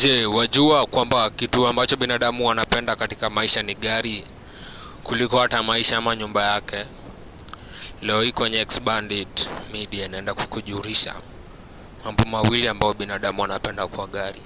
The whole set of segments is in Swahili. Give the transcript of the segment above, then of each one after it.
Je, wajua kwamba kitu ambacho binadamu wanapenda katika maisha ni gari kuliko hata maisha ama nyumba yake? Leo hii kwenye X-Bandit Media inaenda kukujulisha mambo mawili ambayo binadamu wanapenda kwa gari.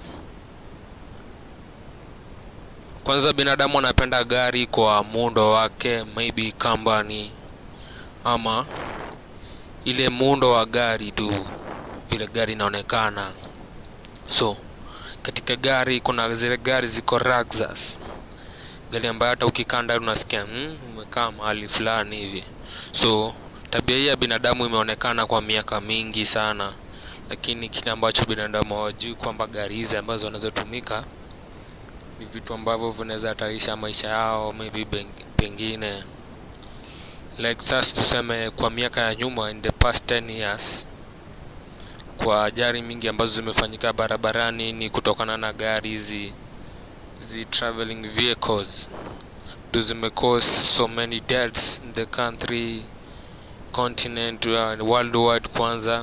Kwanza, binadamu anapenda gari kwa muundo wake, maybe company ama ile muundo wa gari tu, vile gari inaonekana. So katika gari kuna zile gari ziko Lexus, gari ambayo hata ukikaa ndani unasikia mm, umekaa mahali fulani hivi. So tabia hii ya binadamu imeonekana kwa miaka mingi sana, lakini kile ambacho binadamu hawajui kwamba gari hizi ambazo wanazotumika ni vitu ambavyo vinaweza hatarisha maisha yao, maybe beng- pengine Lexus tuseme kwa miaka ya nyuma, in the past 10 years kwa ajali mingi ambazo zimefanyika barabarani ni kutokana na gari hizi hizi traveling vehicles ndo zime cause so many deaths in the country continent uh, worldwide kwanza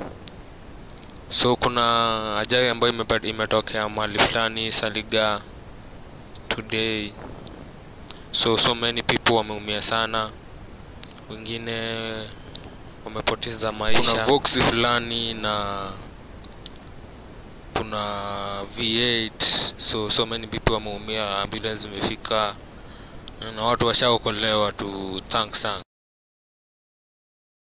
so kuna ajali ambayo imepa- imetokea mahali fulani Saliga today so so many people wameumia sana wengine wamepoteza maisha. Kuna Vox fulani na kuna V8 so so many people wameumia, ambulance zimefika na watu washaokolewa tu, thanks sana.